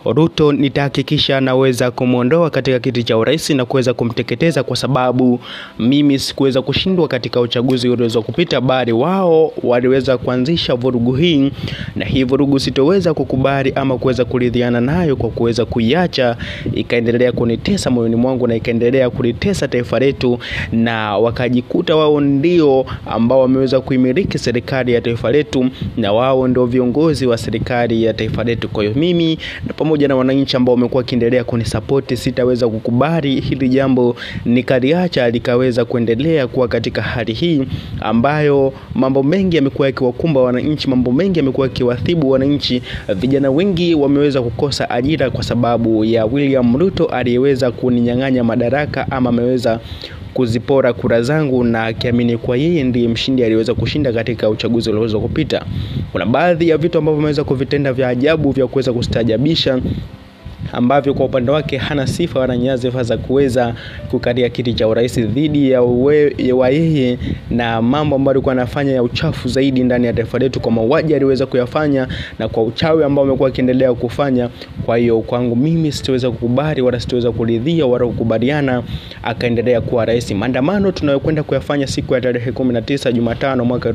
Ruto nitahakikisha naweza kumwondoa katika kiti cha urais na kuweza kumteketeza, kwa sababu mimi sikuweza kushindwa katika uchaguzi ulioweza kupita, bali wao waliweza kuanzisha vurugu hii, na hii vurugu sitoweza kukubali ama kuweza kuridhiana nayo, kwa kuweza kuiacha ikaendelea kunitesa moyoni mwangu na ikaendelea kulitesa taifa letu, na wakajikuta wao ndio ambao wameweza kuimiliki serikali ya taifa letu, na wao ndio viongozi wa serikali ya taifa letu. Kwa hiyo mimi na pamoja na wananchi ambao wamekuwa wakiendelea kunisapoti, sitaweza kukubali hili jambo nikaliacha likaweza kuendelea kuwa katika hali hii ambayo mambo mengi yamekuwa yakiwakumba wananchi, mambo mengi yamekuwa yakiwathibu wananchi. Vijana wengi wameweza kukosa ajira kwa sababu ya William Ruto aliyeweza kuninyang'anya madaraka ama ameweza kuzipora kura zangu na akiamini kwa yeye ndiye mshindi aliyeweza kushinda katika uchaguzi ulioweza kupita. Kuna baadhi ya vitu ambavyo ameweza kuvitenda vya ajabu vya kuweza kustaajabisha ambavyo kwa upande wake hana sifa wala nyadhifa za kuweza kukalia kiti cha urais dhidi ya wa yeye, na mambo ambayo alikuwa anafanya ya uchafu zaidi ndani ya taifa letu, kwa mauaji aliweza kuyafanya na kwa uchawi ambao amekuwa akiendelea kufanya. Kwa hiyo kwangu mimi sitaweza kukubali wala sitaweza kuridhia wala kukubaliana akaendelea kuwa rais. Maandamano tunayokwenda kuyafanya siku ya tarehe 19 Jumatano mwaka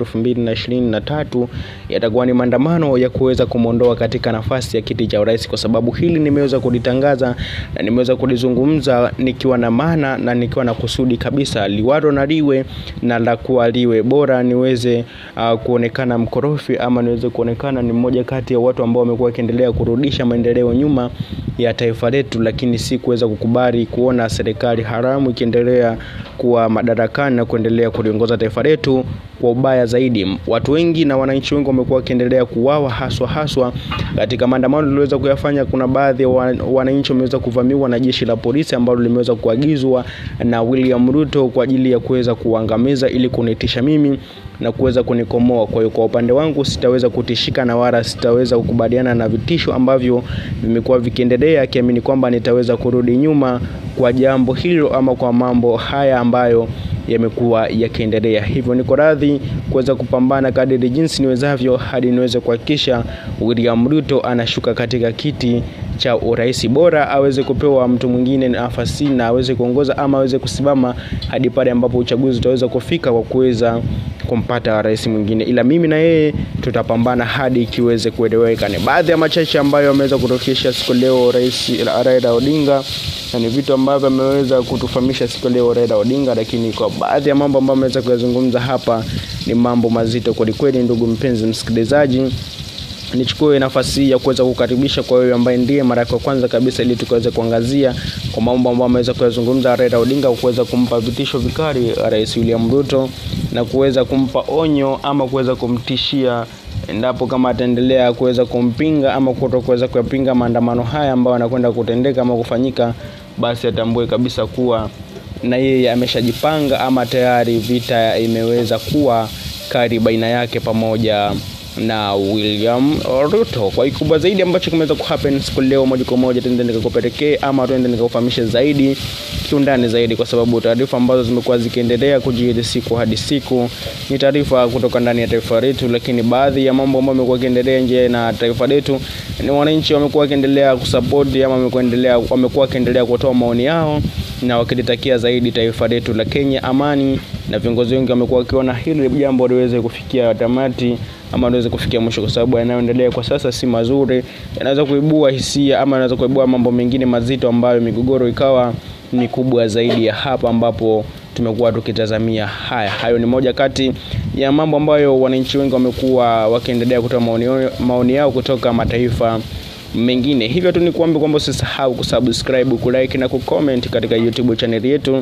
2023 yatakuwa ni maandamano ya kuweza kumwondoa katika nafasi ya kiti cha urais, kwa sababu hili nimeweza kulitangaza na nimeweza kulizungumza nikiwa na maana na nikiwa na kusudi kabisa, liwalo na liwe na la kuwa liwe, bora niweze uh, kuonekana mkorofi ama niweze kuonekana ni mmoja kati ya watu ambao wamekuwa wakiendelea kurudisha maendeleo nyuma ya taifa letu, lakini si kuweza kukubali kuona serikali haramu ikiendelea kuwa madarakani na kuendelea kuliongoza taifa letu kwa ubaya zaidi. Watu wengi na wananchi wengi wamekuwa wakiendelea kuuawa haswa haswa katika maandamano tuliweza kuyafanya. Kuna baadhi ya wananchi wameweza kuvamiwa na jeshi la polisi ambalo limeweza kuagizwa na William Ruto kwa ajili ya kuweza kuangamiza ili kunitisha mimi na kuweza kunikomoa. Kwa hiyo kwa upande wangu sitaweza kutishika na wala sitaweza kukubaliana na vitisho ambavyo vimekuwa vikiendelea, akiamini kwamba nitaweza kurudi nyuma kwa jambo hilo ama kwa mambo haya ambayo yamekuwa yakiendelea. Hivyo niko radhi kuweza kupambana kadiri jinsi niwezavyo hadi niweze kuhakikisha William Ruto anashuka katika kiti cha urais. Bora aweze kupewa mtu mwingine nafasi na aweze kuongoza ama aweze kusimama hadi pale ambapo uchaguzi utaweza kufika kwa kuweza kumpata rais mwingine, ila mimi na yeye tutapambana hadi ikiweze kueleweka. Ni baadhi ya machache ambayo ameweza kutokesha siku leo rais Raila Odinga, na ni vitu ambavyo ameweza kutufahamisha siku leo Raila Odinga, lakini kwa baadhi ya mambo ambayo ameweza kuyazungumza hapa ni mambo mazito kwelikweli. Ndugu mpenzi msikilizaji, nichukue nafasi hii ya kuweza kukaribisha kwa wewe ambaye ndiye mara ya kwanza kabisa, ili tukaweze kuangazia kwa mambo ambayo ameweza kuyazungumza Raila Odinga, kuweza kumpa vitisho vikali Rais William Ruto na kuweza kumpa onyo ama kuweza kumtishia endapo kama ataendelea kuweza kumpinga ama kuto kuweza kuyapinga maandamano haya ambayo anakwenda kutendeka ama kufanyika, basi atambue kabisa kuwa na yeye ameshajipanga ama tayari vita imeweza kuwa kali baina yake pamoja na William Ruto. Kwa kikubwa zaidi ambacho kimeweza kuhappen siku leo, moja kwa moja tuende nikakupelekee ama tuende nikakufahamishe zaidi kiundani zaidi, kwa sababu taarifa ambazo zimekuwa zikiendelea kujiri siku hadi siku ni taarifa kutoka ndani ya taifa letu, lakini baadhi ya mambo ambayo yamekuwa yakiendelea nje na taifa letu ni wananchi wamekuwa wakiendelea kusapoti ama wamekuwa wamekuwa wakiendelea kutoa maoni yao na wakilitakia zaidi taifa letu la Kenya amani, na viongozi wengi wamekuwa wakiona hili jambo liweze kufikia tamati ama liweze kufikia mwisho, kwa sababu yanayoendelea kwa sasa si mazuri, yanaweza kuibua hisia ama yanaweza kuibua mambo mengine mazito ambayo migogoro ikawa ni kubwa zaidi ya hapa ambapo tumekuwa tukitazamia. Haya, hayo ni moja kati ya mambo ambayo wananchi wengi wamekuwa wakiendelea kutoa maoni, maoni yao kutoka mataifa mengine. Hivyo tu ni kuombe kwamba usisahau kusubscribe, kulike na kucomment katika YouTube channel yetu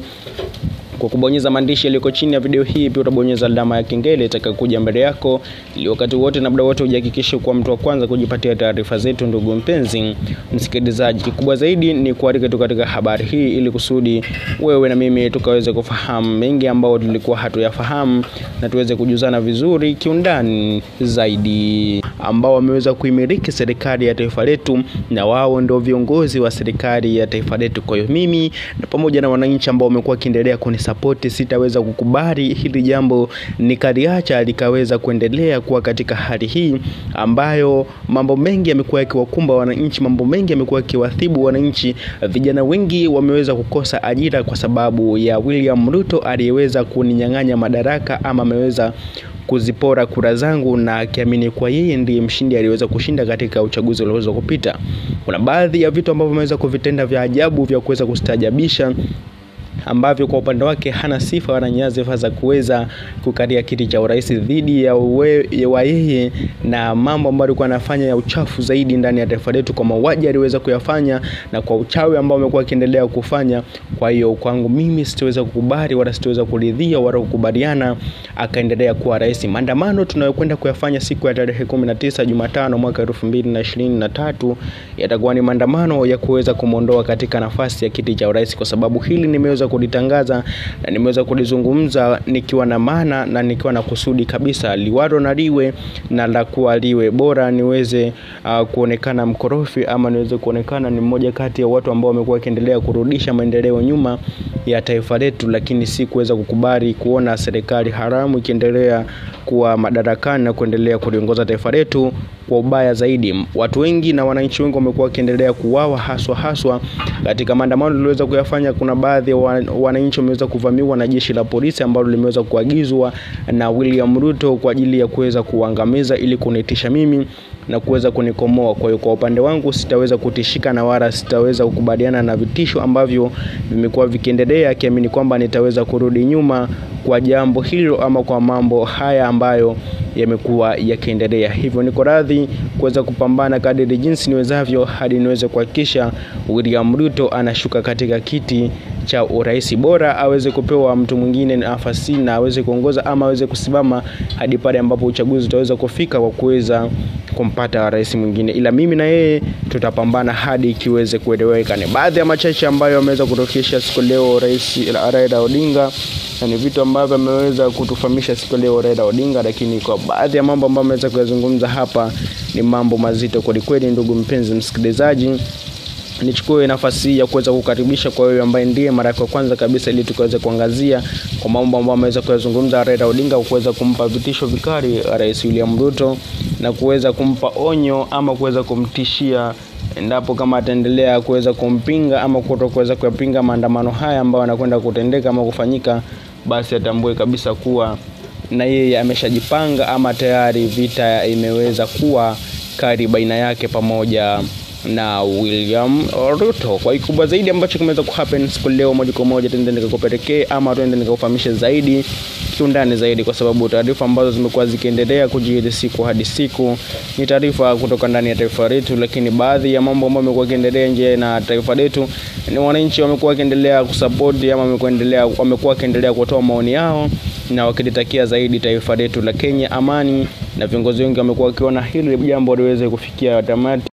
kwa kubonyeza maandishi yaliyoko chini ya video hii. Pia utabonyeza alama ya kengele itakayokuja mbele yako, ili wakati wote na muda wote ujihakikishe kuwa mtu wa kwanza kujipatia taarifa zetu. Ndugu mpenzi msikilizaji, kikubwa zaidi ni kualika tu katika habari hii, ili kusudi wewe na mimi tukaweze kufahamu mengi ambayo tulikuwa hatuyafahamu na tuweze kujuzana vizuri kiundani zaidi, ambao wameweza kuimiliki serikali ya taifa letu na wao ndio viongozi wa serikali ya taifa letu. Kwa hiyo mimi na pamoja na wananchi ambao wamekuwa wakiendelea kuni kulisapoti, sitaweza kukubali hili jambo nikaliacha likaweza kuendelea kuwa katika hali hii ambayo mambo mengi yamekuwa yakiwakumba wananchi, mambo mengi yamekuwa yakiwathibu wananchi. Vijana wengi wameweza kukosa ajira kwa sababu ya William Ruto aliyeweza kuninyang'anya madaraka ama ameweza kuzipora kura zangu na akiamini kwa yeye ndiye mshindi aliyeweza kushinda katika uchaguzi ulioweza kupita. Kuna baadhi ya vitu ambavyo ameweza kuvitenda vya ajabu vya kuweza kustaajabisha ambavyo kwa upande wake hana sifa wala nyadhifa za kuweza kukalia kiti cha urais dhidi ya wa yeye na mambo ambayo alikuwa anafanya ya uchafu zaidi ndani ya taifa letu, kwa mauaji aliweza kuyafanya na kwa uchawi ambao amekuwa akiendelea kufanya. Kwa hiyo kwangu mimi sitaweza kukubali wala sitaweza kuridhia wala kukubaliana akaendelea kuwa rais. Maandamano tunayokwenda kuyafanya siku ya tarehe 19 Jumatano mwaka 2023 yatakuwa ni maandamano ya kuweza kumwondoa katika nafasi ya kiti cha urais, kwa sababu hili nimeweza kulitangaza na nimeweza kulizungumza nikiwa na maana na nikiwa na kusudi kabisa, liwalo na liwe na la kuwa liwe, bora niweze uh, kuonekana mkorofi ama niweze kuonekana ni mmoja kati ya watu ambao wamekuwa wakiendelea kurudisha maendeleo nyuma ya taifa letu, lakini si kuweza kukubali kuona serikali haramu ikiendelea kuwa madarakani na kuendelea kuliongoza taifa letu kwa ubaya zaidi. Watu wengi na wananchi wengi wamekuwa wakiendelea kuuawa haswa haswa katika maandamano tuliweza kuyafanya. Kuna baadhi ya wananchi wameweza kuvamiwa na jeshi la polisi ambalo limeweza kuagizwa na William Ruto kwa ajili ya kuweza kuangamiza ili kunitisha mimi na kuweza kunikomoa. Kwa hiyo kwa upande wangu sitaweza kutishika na wala sitaweza kukubaliana na vitisho ambavyo vimekuwa vikiendelea, akiamini kwamba nitaweza kurudi nyuma kwa jambo hilo ama kwa mambo haya ambayo yamekuwa yakiendelea. Hivyo niko radhi kuweza kupambana kadiri jinsi niwezavyo hadi niweze kuhakikisha William Ruto anashuka katika kiti cha urais. Bora aweze kupewa mtu mwingine nafasi na aweze kuongoza ama aweze kusimama hadi pale ambapo uchaguzi utaweza kufika kwa kuweza kumpata rais mwingine, ila mimi na yeye tutapambana hadi ikiweze kueleweka. Ni baadhi ya machache ambayo ameweza kutokesha siku leo rais Raila Odinga na ni vitu ambavyo ameweza kutufahamisha siku leo Raila Odinga, lakini kwa baadhi ya mambo ambayo ameweza kuyazungumza hapa ni mambo mazito kwelikweli. Ndugu mpenzi msikilizaji, nichukue nafasi hii ya kuweza kukaribisha kwa wewe ambaye ndiye mara ya kwanza kabisa, ili tukaweze kuangazia kwa mambo ambayo ameweza kuyazungumza Raila Odinga, kuweza kumpa vitisho vikali Rais William Ruto na kuweza kumpa onyo ama kuweza kumtishia endapo kama ataendelea kuweza kumpinga ama kuto kuweza kuyapinga maandamano haya ambayo anakwenda kutendeka ama kufanyika, basi atambue kabisa kuwa na yeye ameshajipanga ama tayari vita imeweza kuwa kali baina yake pamoja na William Ruto. Kwa kikubwa zaidi ambacho kimeweza kuhappen siku leo, moja kwa moja tuende nikakupelekee ama tuende nikakufahamishe zaidi kiundani zaidi, kwa sababu taarifa ambazo zimekuwa zikiendelea kujiri siku hadi siku ni taarifa kutoka ndani ya taifa letu, lakini baadhi ya mambo ambayo yamekuwa yakiendelea nje na taifa letu ni wananchi wamekuwa wakiendelea kusapoti ama wamekuwa wamekuwa wakiendelea kutoa maoni yao na wakilitakia zaidi taifa letu la Kenya amani, na viongozi wengi wamekuwa wakiona hili jambo liweze kufikia tamati